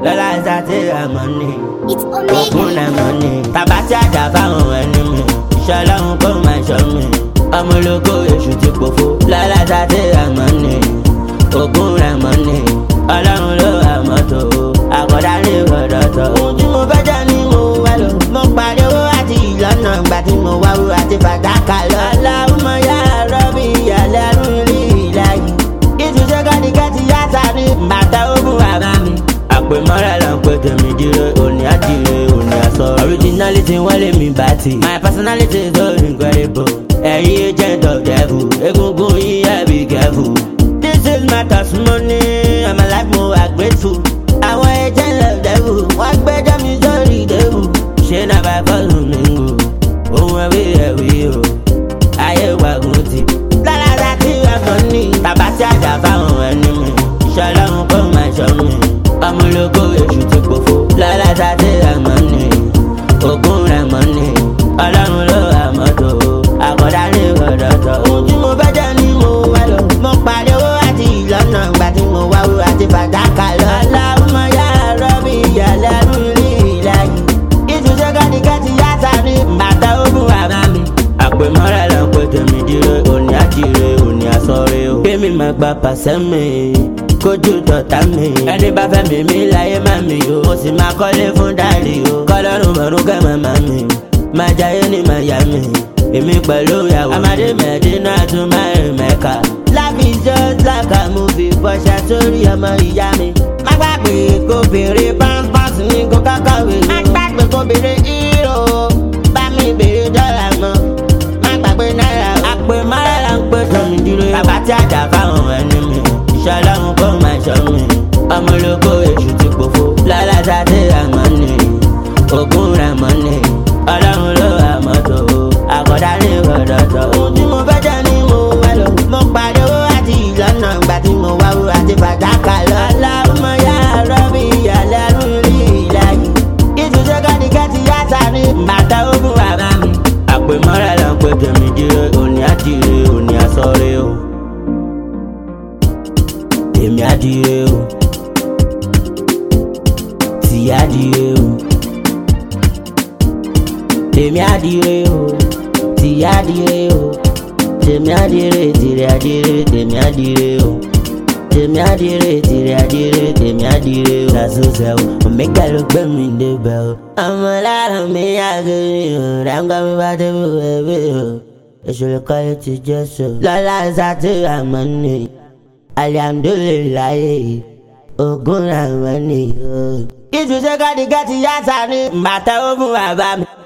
lọ́la ṣàtì àmọ́ni It's ògùn Omega. àmọ́ni tàbá tí àjà fáwọn ẹni mi iṣẹ́ ọlọ́run kó máa ṣọ́ mi ọmọ ológo èṣù ti pòfo lọ́la ṣàtì àmọ́ni ògùn àmọ́ni ọlọ́run ló àmọ́tò àkọ́dá ní ìrọ̀dọ̀tọ̀. ohun tí mo fẹ́ jẹ́ ni mo wá lọ mo parí owó àti ìlọ́nà ìgbà tí mo wá wúrà àti fàdákà lọ. aláwùmọ̀ yá rọ́bì ìyàlẹ́ rún rí ìlàyé ìtúnṣe kọ́díkẹ́tì yá sáré bàtà ogun bàbá mi. àpèmọ́ra là ń pè tèmi dire òní àdìrẹ òní àsọ. originality wọ́n lé mi bá ti. my personality is so incredible. ẹ̀yin agent of devil egungun yìí ẹ̀ be careful. this is my testimony i'm alive mo are grateful. àwọn agent of devil wọ́n gbẹ́jọ́ mi sórí devil. ṣé náà bá fọ́ọ̀lù mi ń gò ohun ẹ̀wí ẹ̀wí o ayé wàgùn ti. lálàdá tí ẹ̀fọ́ ní tàbá tí àjà fáwọn ẹni mi. iṣẹ́ ọlọ́run kó máa ṣọ́ mi. ọmọlógo èṣù ti pòfo. lálàdá tí ẹ̀mọ́ ní ògùn rẹ̀ mọ́ ní. ọlọ́run ló àmọ́tò àkọ́dá ní ìrọ̀dọ̀tọ̀. ohun tí mo fẹ́ jẹ́ ni mo wá lọ. mo parí owó àti ìlọ́nà ìgbà tí mo wá wúrà àti fàdákà lọ. aláwọ̀ yá rọ́bì ìyàlẹ́ rún rí ìlàyé ìtúnṣe kọ́díkẹ́tì yá sáré bàtà ogun bàbá mi. àpèmọ́ra là ń pè tèmi dire òní àdìrẹ òní àsọ̀rẹ́ o. kémi máa gba pàṣẹ mi kójú dọ̀tá mi. ẹni bá fẹ́ mi mi láyé má mi o. mo sì máa kọ́lé fún dáàrí o. kọ́lọ́run mọ̀rún kẹ́ màmá mi. máa jayé ní Miami. èmi pẹ̀lú ìyàwó. amadé mẹ́dínà tún máa rìn mẹ́ka. life is just like a movie bọ́ṣà sórí ọmọ ìyá mi. má gbàgbé kó béèrè pampers ní kó kákàwé. má gbàgbé kó béèrè hero bá mi béèrè dọ́là mọ́. má gbàgbé náírà o. àpè márà là ń pè tọ́mi dúró. bàbá tí àjà fáwọn ẹni mi. iṣẹ́ ọlọ́run kó máa ṣọ́ mi. ọmọ ológo èṣù ti pòfo. lọ́la sáté àmọ́ ni ògùn rẹ̀ mọ́ ni. ọlọ́run ló àmọ́tò àkọ́dá ní ìrọ̀dọ̀tọ̀. ohun tí mo fẹ́ jẹ́ ni mo wá lọ. mo parí owó àti ìlọ́nà ìgbà tí mo wá wúrà àti fàdákà lọ. aláwọ̀ yá rọ́bì ìyàlẹ́ rún rí ìlàyé. ìtúnṣe kọ́díkẹ́tì yá sáré bàtà ogun bàbá mi. àpèmọ́ra là ń pè tèmi dire òní àdìrẹ òní àsọ̀rẹ́ o. èmi àdìrẹ o. tì àdìrẹ o. tèmi àdìrẹ o. tì àdìrẹ o. tèmi àdìrẹ tìrẹ àdìrẹ tèmi àdìrẹ o tèmi àdìrẹ tìrẹ àdìrẹ tèmi àdìrẹ o. sàṣùṣe o omega ló gbé mi débẹ̀ o. ọmọ lára mi àgẹrẹ o ráńgá mi bá débi wẹ̀wẹ̀ o. ìṣòro kọ́lé ti jẹ́ sọ. lọ́la ṣáàtì àmọ́ ni alihamdulilayi ogun àmọ́ ni o. ìtúnṣe kọ́díkẹ́ ti yá sáré bàtà ó fún bàbá mi.